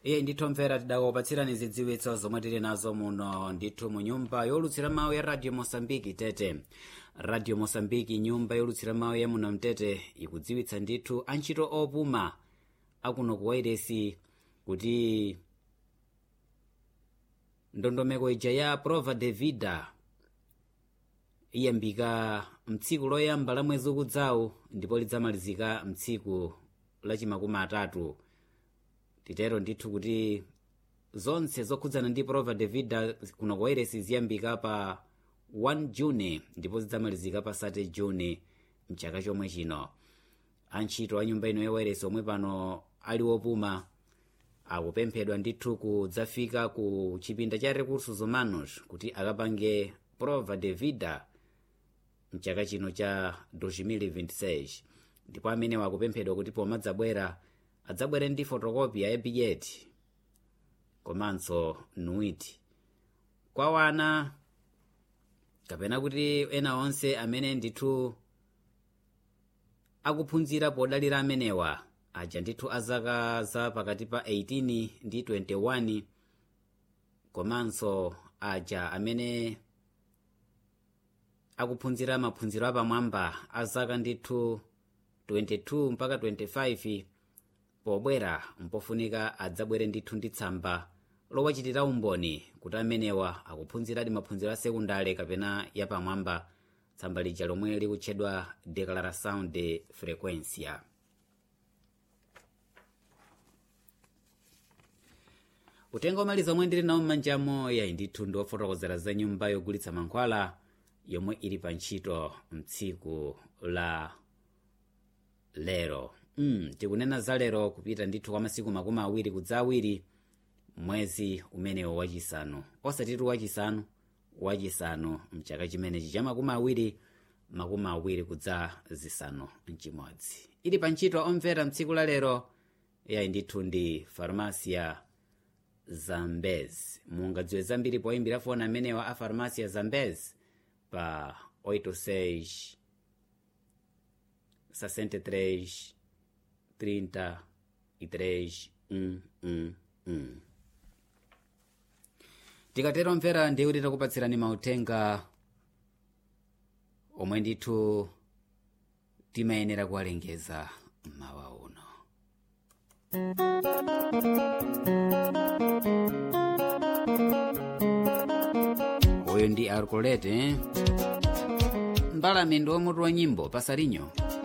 iye ndithu mvera tidakupatsirani zidziwitso zomwe tili nazo muno ndithu mu nyumba yolutsira mawu ya radio mosambiki tete radio mosambiki nyumba yolutsira mawu ya muno mtete ikudziwitsa ndithu antchito opuma akuno ku wairesi kuti ndondomeko ija ya prova de vida iyambika mtsiku loyamba la mwezi ukudzawu ndipo lidzamalizika mtsiku lachimakumi atatu titero ndithu kuti zonse zokhudzana ndi prova de vida kuno ku wairesi ziyambika pa 1 juni ndipo zidzamalizika pa 30 juni mchaka chomwe chino antchito a nyumba ino ya wairesi omwe pano ali wopuma akupemphedwa ndithu kudzafika ku chipinda cha recursos humanos kuti akapange prova de vida mchaka chino cha 2026 ndipo amene wakupemphedwa kuti pomadzabwera adzabwere ndi fotokopiya ya bigeti komanso nuiti kwa wana kapena kuti ena onse amene ndithu akuphunzira podalira amenewa aja ndithu azaka za pakati pa 18 ndi 21 komanso aja amene akuphunzira maphunziro apamwamba azaka ndithu 22 mpaka 25 pobwera mpofunika adzabwere ndithu ndi tsamba lowachitira umboni kuti amenewa akuphunziradi maphunziro a sekundale kapena yapamwamba tsamba lija lomwe likutchedwa declaração de frequência utenga omaliza omwe ndili nawo m'manjamo yayi ndithu ndi ofotokozera za nyumba yogulitsa mankhwala yomwe ili pa ntchito mtsiku la lero mm, tikunena za lero kupita ndithu kwa masiku makumi awiri kudza awiri mwezi umenewo wachisanu osatitu wachisanu wachisanu mchaka chimenechi cha makumi awiri makumi awiri kudza zisanu mchimodzi ili pa ntchito omvera mtsiku la lero yayi ndithu ndi farmasia zambez mungadziwe zambiri poyimbira foni amenewa a farmasia zambez pa 86 63 33 mm, mm, mm. tikatero mvera ndiye kuti takupatsirani mauthenga omwe ndithu timayenera kuwalengeza mmawa uno uyu ndi arcolete mbalame ndi omutu wa nyimbo pasarinyo